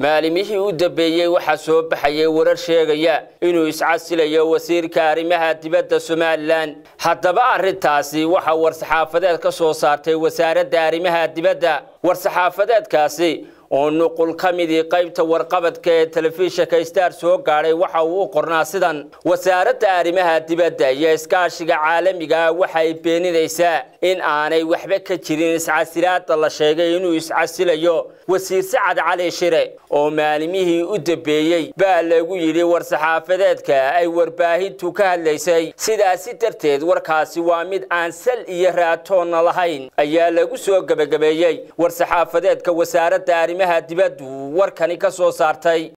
maalimihii u dambeeyey waxaa soo baxayay warar sheegaya inuu iscasilayo wasiirka arrimaha dibadda somalilan haddaba arrintaasi waxaa war-saxaafadeed ka soo saartay wasaaradda arrimaha dibadda war-saxaafadeedkaasi oo nuqul ka midii qaybta warqabadka ee telefishinka star soo gaadhay waxa uu u qornaa sidan wasaaradda arrimaha dibadda iyo iskaashiga caalamiga ah waxay beeninaysaa in aanay waxba ka jirin iscasilaada la sheegay inuu iscasilayo wasiir sacad cali shire oo maalimihii u dambeeyey baa lagu yidhi war-saxaafadeedka ay warbaahintu ka hadlaysay sidaasi darteed warkaasi waa mid aan sal iyo raatoonna lahayn ayaa lagu soo gebagabeeyey war-saxaafadeedka wasaaradda arrimaha dibaddu warkani ka soo saartay